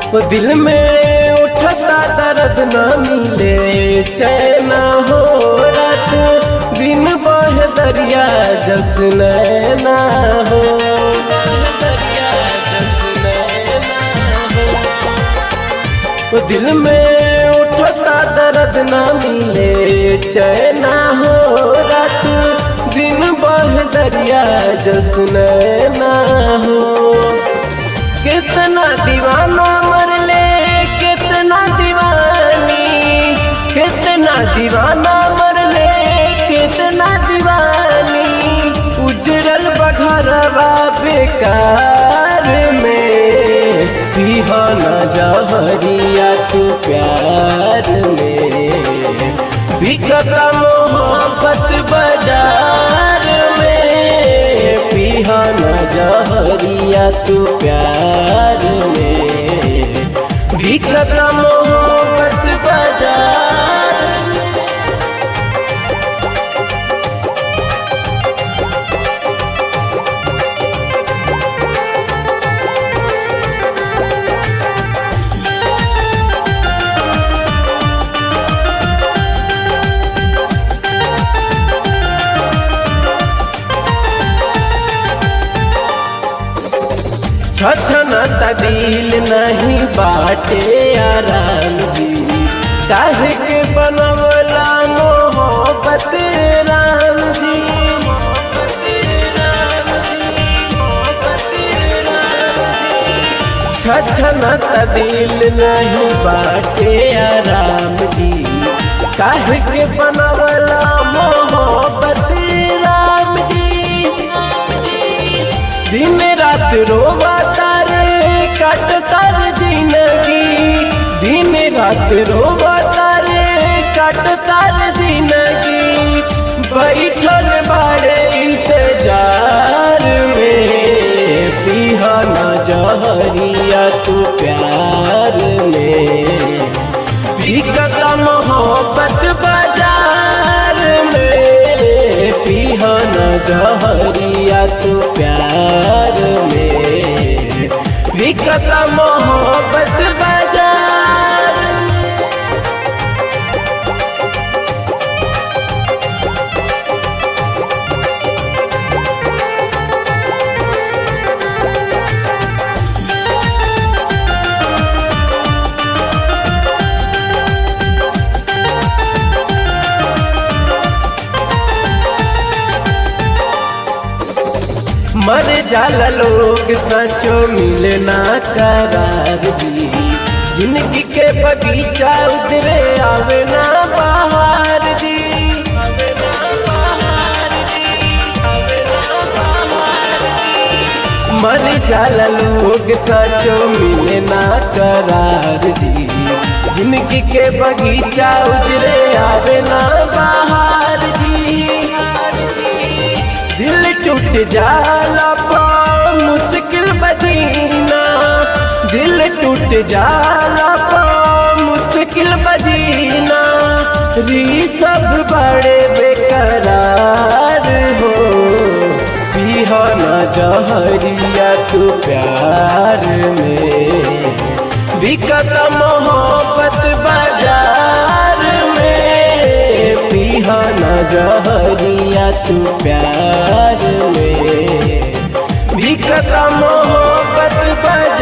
वो दिल में उठता दर्द न मिले चैन हो रात दिन बह दरिया जस नैना हो दरिया जस नैना हो वो दिल में उठता दर्द न मिले चैना हो रात दिन बह दरिया जस नैना हो कितना दीवाना मरले कितना दीवानी कितना दीवाना मरले कितना दीवानी उजरल बघरवा बेकार में पिहाना जहरिया तू प्यार में बिकता मोहब्बत बाजार में पिहाना जहरिया तू प्यार में बिकता मोहब्बत बाजार छछन दिल नहीं बाटे आराम जी काहे के बनवला मोहब्बत राम जी छछन दिल नहीं बाटे आराम जी काहे के बनवला मोहब्बत राम जी दिन रात रोवा तारे कट तर जिंदगी दिन रात रोवा तारे कट तर जिंदगी बैठल बड़े इंतजार में पिहाना जहरिया तू प्यार में बिकता मोहब्बत बाजार में पिहाना जहरिया तू प्यार में बिकता मोहब्बत बाजार मर जाला लोग सचो मिले ना करार जी जिंदगी के बगीचा उतरे आवे ना बाहर जी आवे ना बाहर जी, आवे ना बाहर जी। मर जाला लोग सचो मिले ना करार जी जिंदगी के बगीचा उजरे आवे ना बाहर जी दिल टूट जाला पा मुश्किल बजीना दिल टूट जाला पा मुश्किल बजीना री सब बड़े बेकरार हो पिहाना जहरिया तू प्यार में बिकत मोहब्बत बाजार में पिहाना जहरिया तू प्यार में बिकत मोहब्बत बाजार